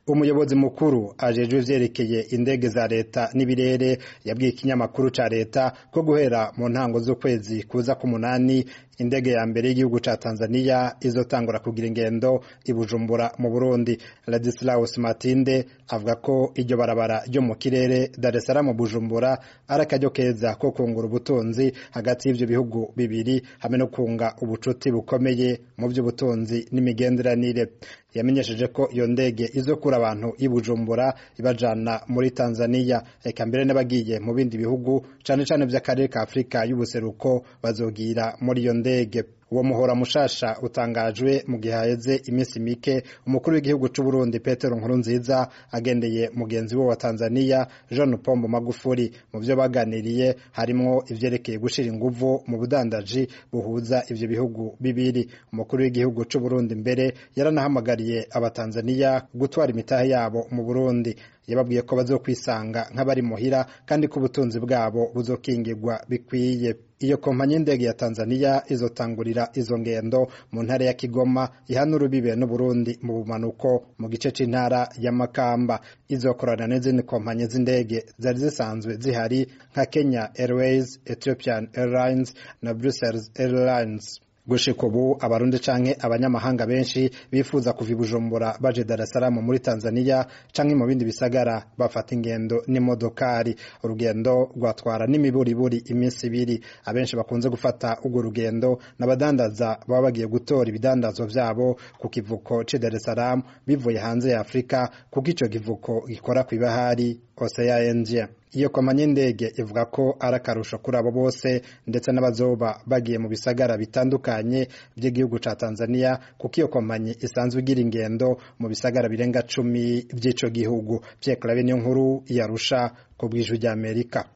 umuyobozi mukuru ajejwe ivyerekeye indege za leta n'ibirere yabwiye ikinyamakuru ca leta ko guhera mu ntango z'ukwezi kuza k'umunani indege ya mbere y'igihugu ca Tanzania izotangura kugira ingendo i Bujumbura mu Burundi Ladislaus Matinde avuga ko iryo barabara ryo mu kirere Dar es Salaam Bujumbura ari akaryo keza ko kungura ubutunzi hagati y'ivyo bihugu bibiri hamwe no kunga ubucuti bukomeye mu vy'ubutunzi n'imigenderanire yamenyesheje ko iyo ndege izokura abantu i Bujumbura ibajana muri Tanzania eka mbere n'abagiye mu bindi bihugu cane cane vy'akarere ka Afrika y'ubuseruko bazogira muri iyo ndege uwo muhora mushasha utangajwe mu gihe haheze iminsi mike umukuru w'igihugu c'u Burundi Petero Nkurunziza agendeye mugenzi we wa Tanzania John Pombo Magufuli mu vyo baganiriye harimwo ivyerekeye gushira inguvu mu budandaji buhuza ivyo bihugu bibiri umukuru w'igihugu c'u Burundi mbere yaranahamagariye abatanzania gutwara imitahe yabo mu Burundi yababwiye ko bazokwisanga nk'abari muhira kandi ko ubutunzi bwabo buzokingirwa bikwiye iyo kompanyi y'indege ya Tanzania izotangurira izo ngendo mu ntara ya Kigoma ihana urubibe n'Uburundi mu bumanuko mu gice c'intara ya Makamba izokorana n'izindi kompanyi z'indege zari zisanzwe zihari nka Kenya Airways, Ethiopian Airlines na Brussels Airlines gushika ubu abarundi canke abanyamahanga benshi bifuza kuva i Bujumbura baje Dar es Salaam muri Tanzania canke mu bindi bisagara bafata ingendo n'imodokari urugendo rwatwara n'imiburiburi iminsi ibiri abenshi bakunze gufata urwo rugendo n'abadandaza baba bagiye gutora ibidandazwa vyabo ku kivuko ci Dar es Salaam bivuye hanze ya Afrika kuko ico kivuko gikora kw'ibahari Oceania iyo kompanyi y'indege ivuga ko ari akarusho kuri abo bose ndetse n'abazoba bagiye mu bisagara bitandukanye by'igihugu ca Tanzania kuko iyo kompanyi isanzwe igira ingendo mu bisagara birenga cumi by'ico gihugu Pierre Claver niyo nkuru yarusha ku bw'ijwi ry'Amerika